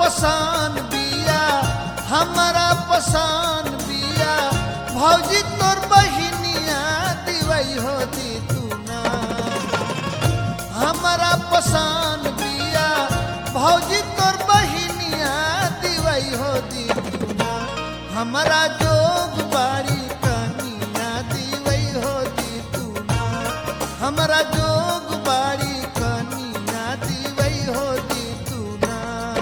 पसान बिया हमारा पसान बिया भौजी तोर बहिनिया दिवई हो दी तू ना हमारा पसान बिया भौजी तोर बहिनिया दिवई हो दी तू ना हमारा जोग बाड़ी कनिया दिवई हो दी तू ना हमारा जोग बाड़ी कनिया दिवई हो दी तू ना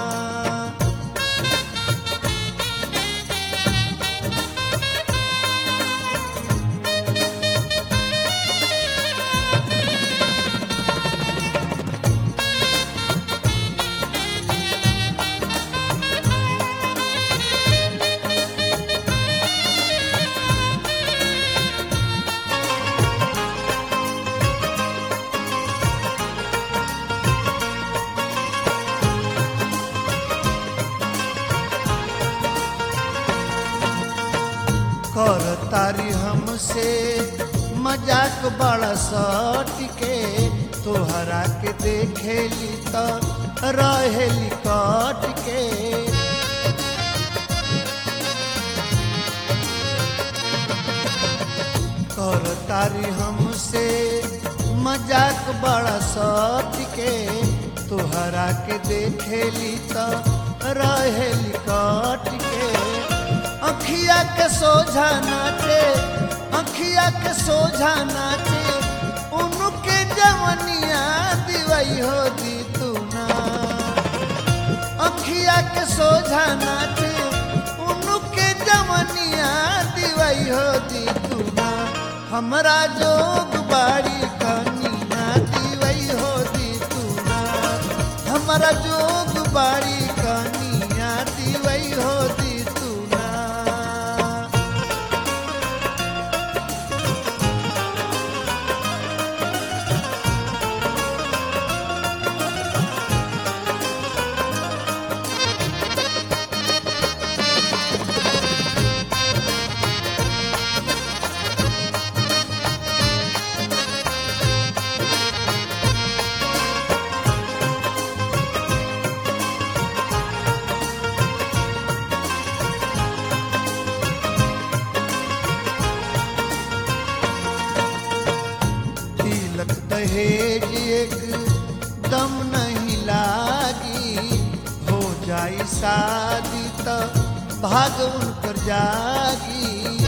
कर तारी हमसे मजाक बड़ा सटिके तोहरा के देखेली तो रहेली कट के कर तारी हमसे मजाक बड़ा सटिके तोहरा के देखेली तो रहेली कट के अखिया के सोझा नाचे अखिया के सोझा नाचे उनके जवनिया दिवई हो दी तू ना अखिया के सोझा नाचे उनके जवनिया दिवई हो दी तू ना हमरा जोग बाड़ी कनिया दिवई हो दी तू ना हमरा जोग बाड़ी कनिया दिवई हो दी तू ना तिलक दहेज एक दम नहीं लागी हो जाई शादी तो भाग उनकर जागी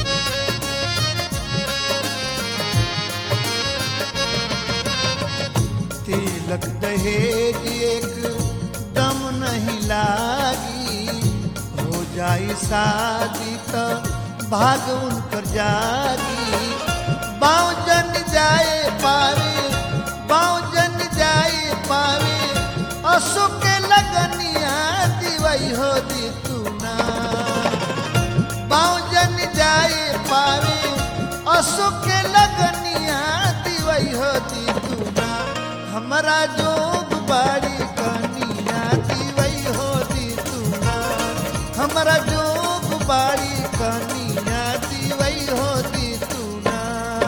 तिलक दहेज एक दम नहीं लागी हो जाई शादी तो भाग उनकर जागी बाँव जन जाए पावे बाँव जन जाए पावे असो के लगनिया दिवई हो दी तू ना बाँव जन जाए पावे असो के लगनिया दिवई हो दी तू ना हमरा जोग बाड़ी कनिया दिवई हो दी तू ना हमरा जोग बाड़ी कनिया दिवई हो दी तू ना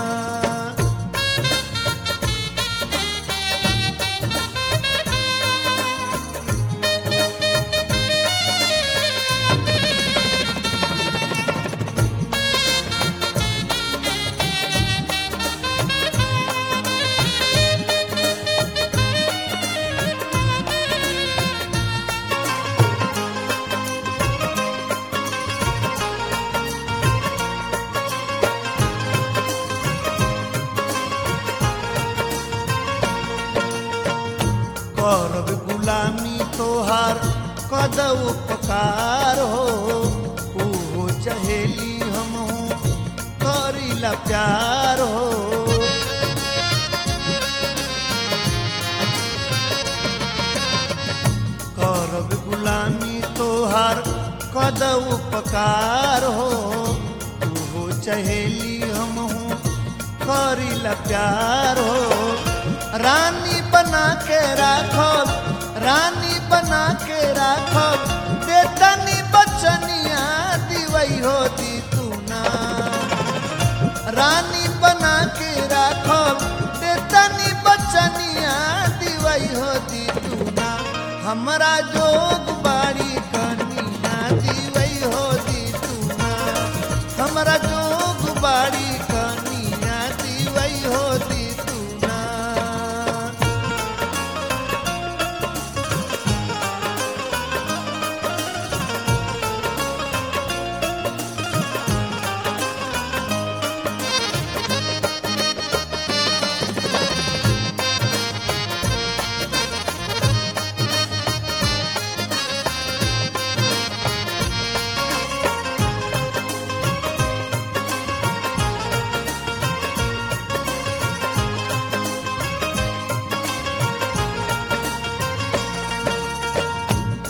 करब गुलामी तोहार कद उपकार हो ओहो चहेली हम करीला प्यार हो करब गुलामी तोहार कद उपकार हो ओहो चहेली हम करीला प्यार हो रानी बना के राखो रानी बना के राखो देतनी बचनिया दिवई हो दी तू ना रानी बना के राखो देतनी बचनिया दिवई हो दी तू ना हमरा जोग बाड़ी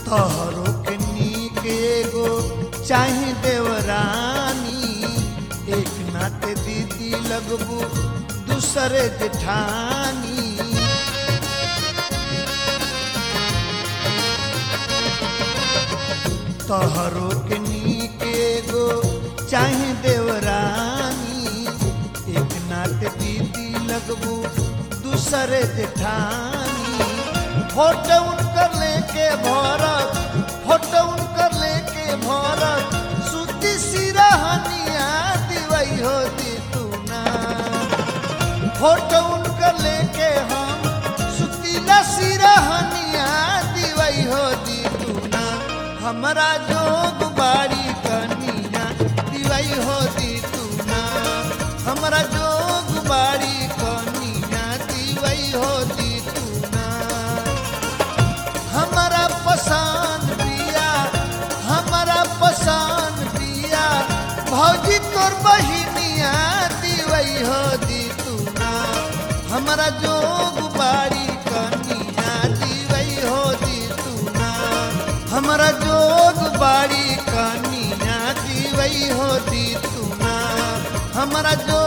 तोहरो के नीक एगो चाहे देवरानी एक नाते दीदी लगबू दूसरे जेठानी तोहरो के नीक एगो चाहे देवरानी एक नाते दीदी लगबू दूसरे जेठानी फोटो उनकर लेके भरत फोटो उनकर लेके भरत सुती सिरहनिया दिवई हो दी तू ना फोटो उनकर लेके हम सुतीला सिरहनिया दिवई हो दी तू ना हमरा जोग बाड़ी कनिया दिवई हो दी तू ना हमरा जोग बाड़ी कनिया दिवई हो दी तू ना हमारा पसंद पिया हमारा पसंद पिया भौजी तोर बहिनिया दिवई हो दी तू ना हमारा जोग बाड़ी कनिया दिवई हो दी तू ना हमारा जोग बाड़ी कनिया दिवई हो दी तू ना हमारा जो